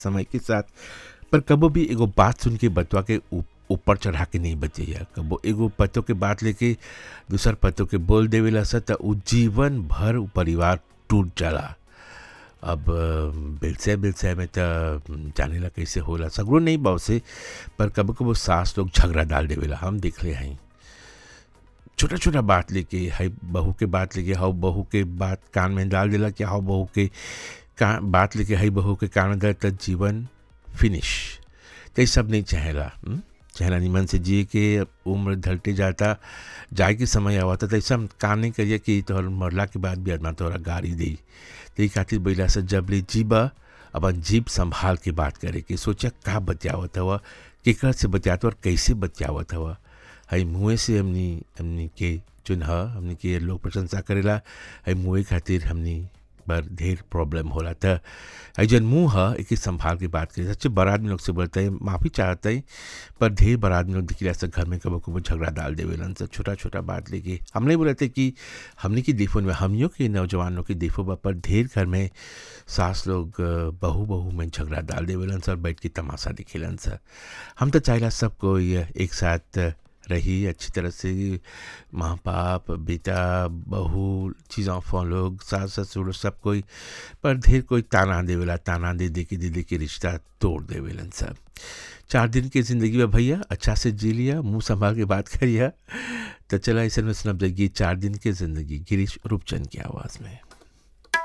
समय के साथ पर कबो भी एगो बात सुन के बतवा के ऊ- ऊपर चढ़ा के नहीं बचैया कबो एगो पतो के बात लेके दूसर पतो के बोल देवेला स त उ जीवन भर उ परिवार टूट जाला अब बिलसे बिलसे में त जानेला कैसे होला सगरो नहीं बाव से पर कबो कबो सास लोग झगड़ा डाल देवेला हम देखले हई छोटा छोटा बात लेके हई बहू के बात लेके हाउ बहू के बात कान में डाल देला कि हाउ बहू के का बात लेके हई बहू के कान में डाल त जीवन फिनिश तो ये सब नहीं चाहेला हुँ? चाहेला निमन से जिए के उम्र ढलते जाता जाए के समय आवता तो ऐसा काम नहीं करिए कि तोहर मरला के बाद भी आदमा तोहरा गाड़ी दी तो खातिर बैला से जब ले जीबा अपन जीप संभाल के बात करे कि सोचा का बचावत हवा केकर से बचावत और कैसे बचावत हवा हई मुँह से हमनी हमनी के चुन हमनी के लोग प्रशंसा करेला हई मुँह खातिर हमनी पर ढेर प्रॉब्लम होला त हई जन मुँह ह एक संभाल के बात करे सच्चे बड़ा आदमी लोग से बोलते हैं माफ़ी चाहते हैं पर ढेर बड़ा आदमी लोग दिखला से घर में कबो कबो झगड़ा डाल देवेलन से छोटा छोटा बात लेके हम नहीं बोलते कि हमने की देखो में हमियों के नौजवानों की देखो बा पर ढेर घर में सास लोग अ, बहू बहू में झगड़ा डाल देवेलन सर बैठ के तमाशा दिखेलन सर हम तो चाहेला सब कोई एक साथ रही अच्छी तरह से माँ बाप बेटा बहू चीज़ों फोन लोग सास ससुर सब कोई पर ढेर कोई ताना देवेला ताना दे दे के दे दे के रिश्ता तोड़ देवेलन सब चार दिन की ज़िंदगी में भैया अच्छा से जी लिया मुंह संभाल के बात करिया तो चला ऐसे में सुनब जाएगी चार दिन की ज़िंदगी गिरीश रूपचंद की आवाज़ में